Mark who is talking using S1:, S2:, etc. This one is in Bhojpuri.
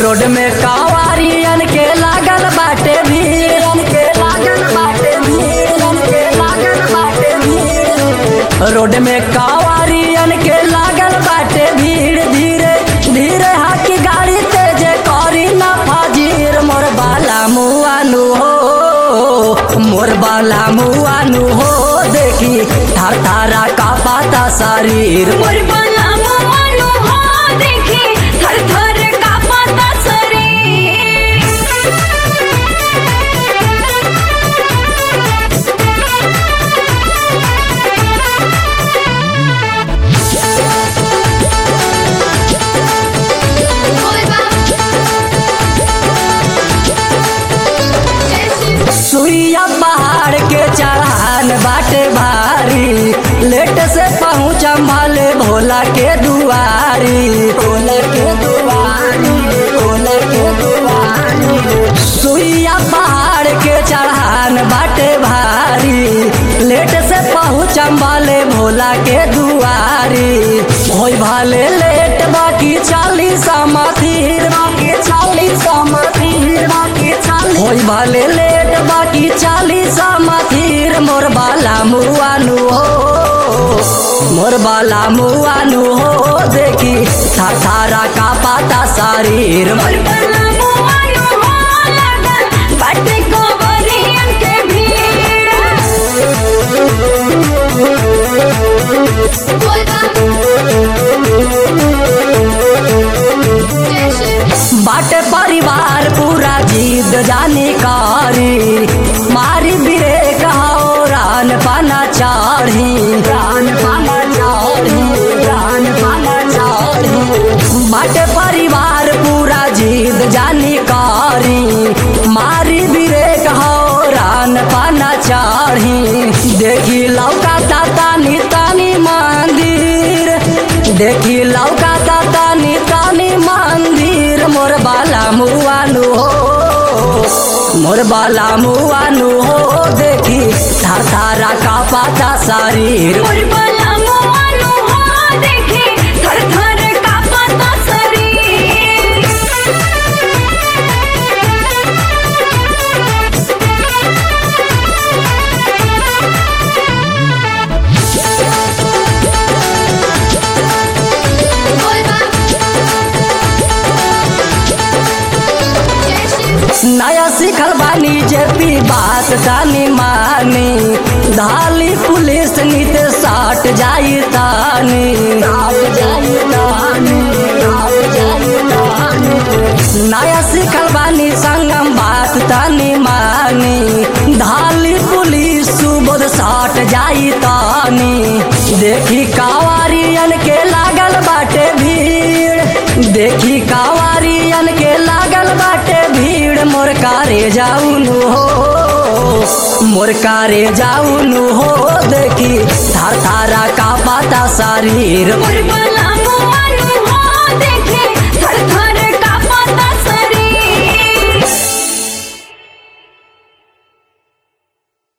S1: रोड में कावारियन के लागल बाटे भीड़ के लागल बाटे भीड़ के लागल बाटे भीड़ रोड में कावारियन के लागल बाटे भीड़ धीरे धीरे हाकी गाड़ी तेज करी ना फाजीर मोर बाला मुआनु हो मोर बाला मुआनु हो देखी थार थारा का पाता शरीर
S2: मोर बला मोनु हो देखी थर थर कांपता शरीर
S1: सुइया पहाड़ के चढ़ान बाटे भारी लेट से पहुँचम भले भोला के दुआरी भोला के दुआरी भोला के दुआरी सुइया पहाड़ के चढ़ान बाटे भारी लेट से पहुँचम भले भोला के दुआरी होई भले लेट बाकी चालीस समाथीर बाकी चालीस समाथीर बाकी चालीस होई भले लेट बाकी चालीस समाथीर मोर बाला मुआनु हो मोर बाला मुआनु हो देखी थारा का पाता शरीर
S2: मोर बला मोनु हो लगन बाटे कोवरियन के भीड़
S1: बाटे परिवार पूरा जीत जाने कारी मारी बिरे कहो रान पाना चाढ़ी रान पाना चाढ़ी रान पाना चाढ़ी बाटे परिवार पूरा जीत जाने कारी मारी बिरे कहो रान पाना चाढ़ी देखी लौका तानी तानी मंदिर देखी लौका तानी तानी मंदिर मोर बाला मुआनु हो मोर बाला मुआनु हो देखी थारा का पाता शरीर
S2: मोर बला मोनु हो देखी थर थर कांपता शरीर
S1: नया सिखल बानी जेपी बात तानी मानी धाली पुलिस नीत साट जाई तानी साट जाई तानी साट जाई तानी नया सिखल बानी संगम बात तानी मानी धाली पुलिस सुबोध साट जाई तानी देखी कावारियन के लागल बाटे भीड़ देखी कावारियन के लागल बाटे भीड़ मोर कारे जाउनु हो मोर कारे जाउनु हो देखी थार थारा का पाता शरीर
S2: मोर बला